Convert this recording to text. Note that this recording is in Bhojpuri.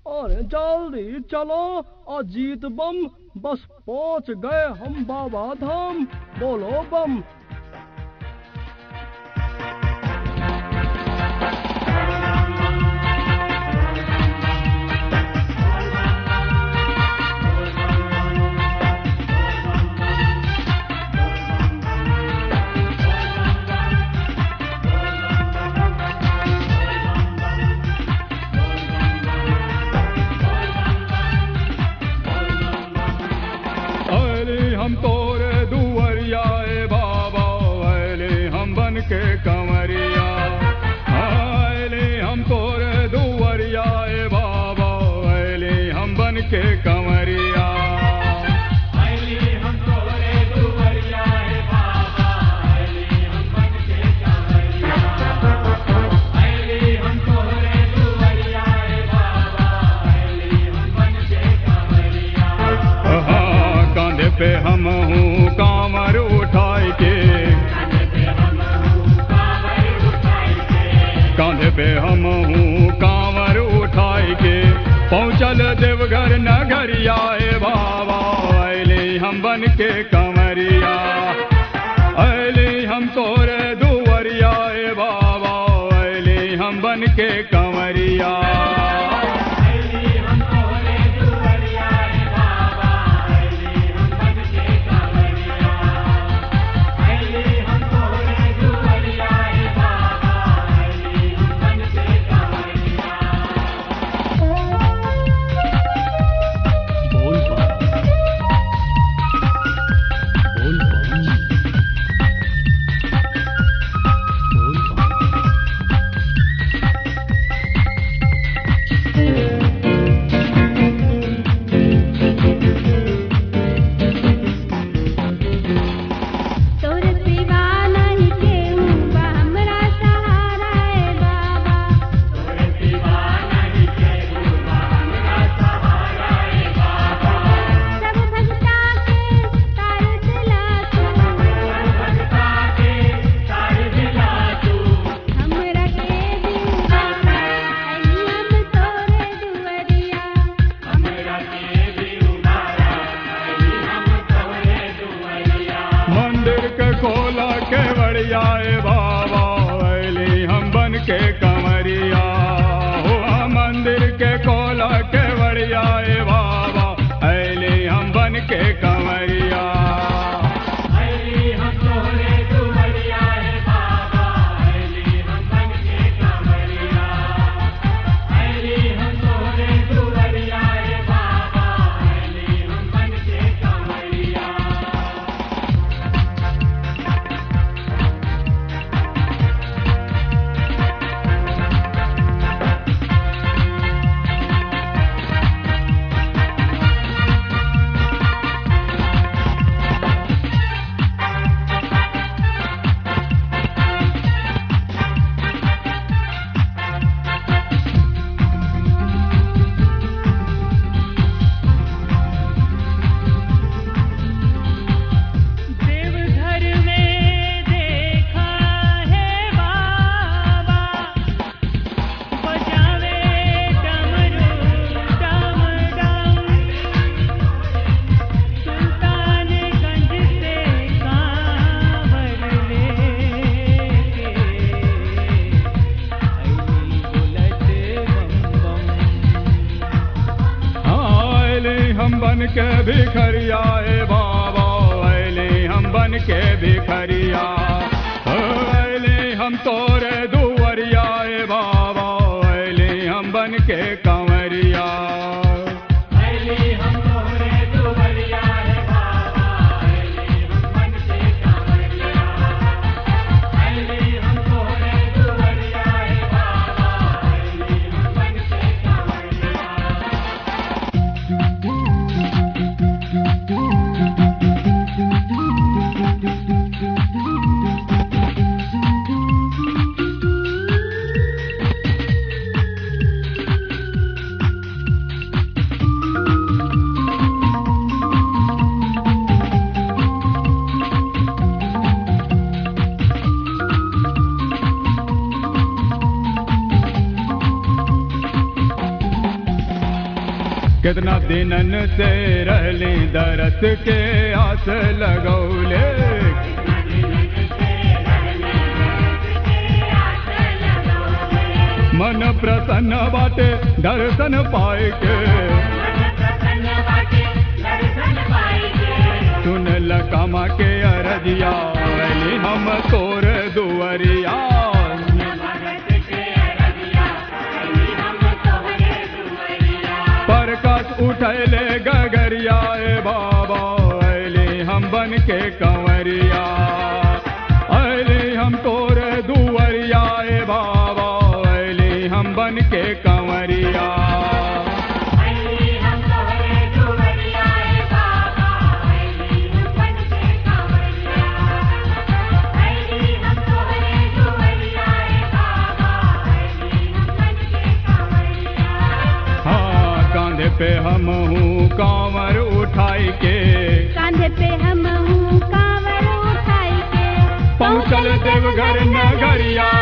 अरे जल्दी चलो अजीत बम बस पहुंच गए हम बाबा धाम बोलो बम अरे हम तोरे दुवरियाए बाबा अरे हम बन के कंवरिया अरे हम तोरे दुवरियाए बाबा अरे हम बन के कंवरिया हाँ, कांधे पे हम हूँ कामर उठाए के कांधे पे हम हूँ कांवर उठाए के पहुँचल देवघर नगरिया ए बाबा अले हम बन के कंवरिया अले हम तोरे दुवरिया ए बाबा अले हम बन के कंवरिया बोल बम बोल बम बोल बम तोर सिवा नहीं केहू बा हमरा सहारा ए बाबा सब भक्ता के तार दिला तू हमरा के दिलवा अली हम तोरे दुवरिया मंदिर के खोला के बड़िया ए बाबा अली हम बन के कंवरिया हो मंदिर के खोला के बड़िया ए बाबा अली हम बन के कंवरिया देवघर में देखा है बाबा बजावे डमरू डम डम सुल्तानगंज से कांवर लेके अइली बोलत बम बम हाँ अली हम बन के भिखरिया ए बाबा अली हम बन के भिखरिया अली हम तोरे दुवरिया ए बाबा अली हम बन के कंवरिया कितना दिनन से रहली दरस के आस लगौले मन प्रसन्न बाटे दर्शन पाए के सुन लकामा के अरजिया अली हम तोर दुवरिया परकस उठैले गगरिया ए बाबा अली हम बन के कंवरिया अली हम तोर दुवरिया ए बाबा अली हम बन के कंवरिया हाँ कांधे पे हम हूँ कांवर उठाई के कांधे पे हम हूँ कांवर उठाई के पहुँचल देवघर नगरिया